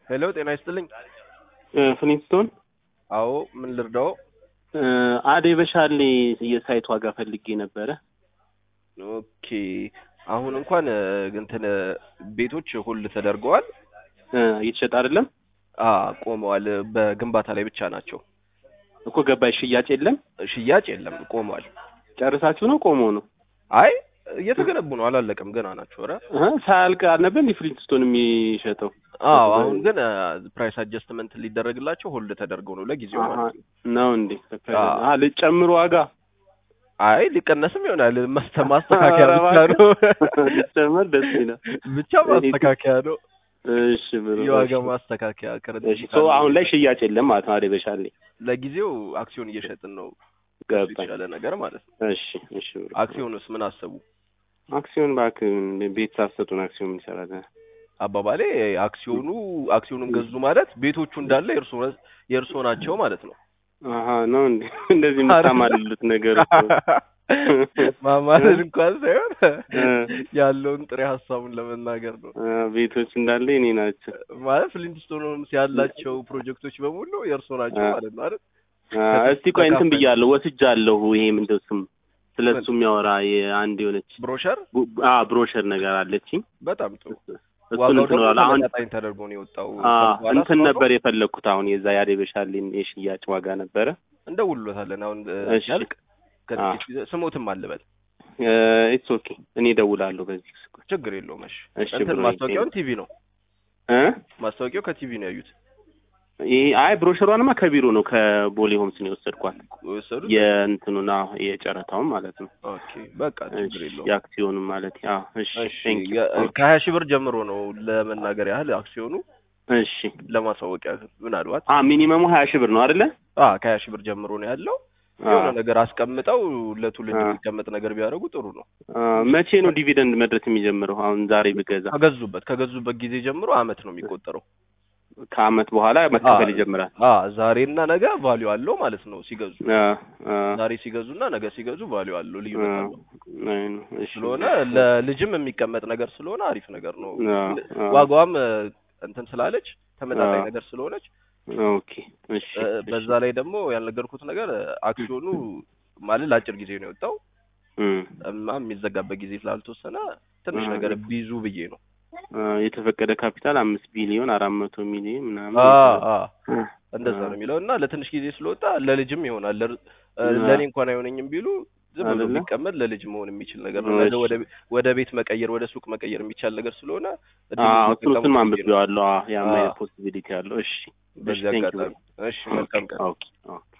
ሄሎ ጤና ይስጥልኝ። ፍሊንስቶን አዎ ምን ልርዳው? አዴ በሻሌ የሳይት ዋጋ ፈልጌ ነበረ። ኦኬ አሁን እንኳን እንትን ቤቶች ሁል ተደርገዋል። እየተሸጠ አይደለም አ ቆመዋል። በግንባታ ላይ ብቻ ናቸው። እኮ ገባይ ሽያጭ የለም። ሽያጭ የለም፣ ቆመዋል። ጨርሳችሁ ነው ቆሞ ነው? አይ እየተገነቡ ነው፣ አላለቀም፣ ገና ናቸው። ኧረ እ ሳያልቅ አልነበር እንዲ ፍሊንስቶን የሚሸጠው? አዎ አሁን ግን ፕራይስ አጀስትመንት ሊደረግላቸው ሆልድ ተደርገው ነው ለጊዜው ማለት ነው። ነው እንዴ? አ ልጨምሩ ዋጋ አይ ሊቀነስም ይሆናል። ማስተ ማስተካከያ ብቻ ነው። ሊጨመር ደስ ይላል። ብቻ ማስተካከያ ነው። እሺ ብሎ የዋጋ ማስተካከያ እሺ ክሬዲት ሶ አሁን ላይ ሽያጭ የለም ማለት ነው። አዴ በሻሌ ለጊዜው አክሲዮን እየሸጥን ነው። ገባኝ። የተሻለ ነገር ማለት ነው። እሺ እሺ ብሎ አክሲዮንስ ምን አሰቡ? አክሲዮን እባክህ ቤት ሳትሰጡን አክሲዮን ምን ይሰራል? አባባሌ አክሲዮኑ አክሲዮኑን ገዙ ማለት ቤቶቹ እንዳለ የእርሶ የእርሶ ናቸው ማለት ነው። አሀ ነው እንዴ? እንደዚህ የምታማልሉት ነገር እኮ ማማለል እንኳን ሳይሆን እ ያለውን ጥሬ ሀሳቡን ለመናገር ነው። አ ቤቶች እንዳለ የኔ ናቸው። ማለት ፍሊንትስቶን ሆምስ ያላቸው ፕሮጀክቶች በሙሉ የእርሶ ናቸው አ ማለት ነው አይደል? አ እስቲ ቆይ እንትን ብያለሁ ወስጃለሁ። ይሄ ምንድን ስም ስለ እሱ የሚያወራ የአንድ የሆነች ብሮሸር ቡ- አ ብሮሸር ነገር አለችኝ። በጣም ጥሩ። እሱን ዋጋው እንትን ደግሞ እላለሁ። አሁን ተመጣጣኝ ተደርጎ ነው የወጣው። አ ከበኋላ እንትን ስዋጋው ነበር የፈለግኩት አሁን የዛ ያዴ በሻሌን የሽያጭ ዋጋ ነበረ። እንደውሎታለን። አሁን እ፣ እሺ። ሲያልቅ አ ከጥቂት ጊዜ ስሞትም አልበል ኢትስ ኦኬ እኔ እደውላለሁ በዚህ ስልክ። ችግር የለውም። እሺ እሺ እንትን ብሮ ማስታወቂያውን ቲቪ ነው እ ማስታወቂያው ከቲቪ ነው ያዩት ይሄ አይ ብሮሸሯንማ ከቢሮ ነው ከቦሌ ሆምስ ነው የወሰድኳት። የወሰዱት። የእንትኑና የጨረታውን ማለት ነው። ኦኬ በቃ ችግር እሺ የለውም። የአክሲዮኑን ማለት አዎ። እሺ እሺ ቴንክ ዩ የ- ከሀያ ሺህ ብር ጀምሮ ነው ለመናገር ያህል አክሲዮኑ እሺ ለማሳወቂያ ምናልባት አ ሚኒመሙ ሀያ ሺህ ብር ነው አይደለ? አ ከሀያ ሺህ ብር ጀምሮ ነው ያለው። አ የሆነ ነገር አስቀምጠው ለትውልድ አ የሚቀመጥ ነገር ቢያደርጉ ጥሩ ነው። አ መቼ ነው ዲቪደንድ መድረስ የሚጀምረው? አሁን ዛሬ ብገዛ ከገዙበት ከገዙበት ጊዜ ጀምሮ አመት ነው የሚቆጠረው። ከአመት በኋላ አ መከፈል ይጀምራል። አ ዛሬና ነገ ቫልዩ አለው ማለት ነው ሲገዙ። አ አ ዛሬ ሲገዙና ነገ ሲገዙ ቫልዩ አለው አ ልዩነት አለው። አይ ነው። እሺ ስለሆነ ለልጅም የሚቀመጥ ነገር ስለሆነ አሪፍ ነገር ነው። አ አ ዋጋዋም እ፣ እንትን ስላለች ተመጣጣኝ አ ነገር ስለሆነች ኦኬ እሺ እ፣ እሺ በዛ ላይ ደግሞ ያልነገርኩት ነገር እ፣ አክሲዮኑ ማለት ለአጭር ጊዜ ነው የወጣው እም እና የሚዘጋበት ጊዜ ስላልተወሰነ ትንሽ አ ነገር ቢይዙ ብዬ ነው። አ የተፈቀደ ካፒታል አምስት ቢሊዮን አራት መቶ ሚሊዮን ምናምን አ ይባላል። አ አ እንደዛ ነው የሚለው እና ለትንሽ ጊዜ ስለወጣ ለልጅም ይሆናል። ለር- እ፣ አ ለእኔ እንኳን አይሆነኝም ቢሉ ዝም ብሎ አይደለ? ቢቀመጥ ለልጅ መሆን የሚችል ነገር ነው። ነገ እሺ ወደ ወደ ቤት መቀየር ወደ ሱቅ መቀየር የሚቻል ነገር ስለሆነ አ እድሉን እሱን እሱን ቢጠቀሙት ብዬ ነው። አንብቤዋለሁ። አ ያም አ አይነት ፖሲቢሊቲ አለው። እሺ እሺ በዚህ ቴንክ ዩ አጋጣሚ እሺ፣ መልካም ቀን። ኦኬ ኦኬ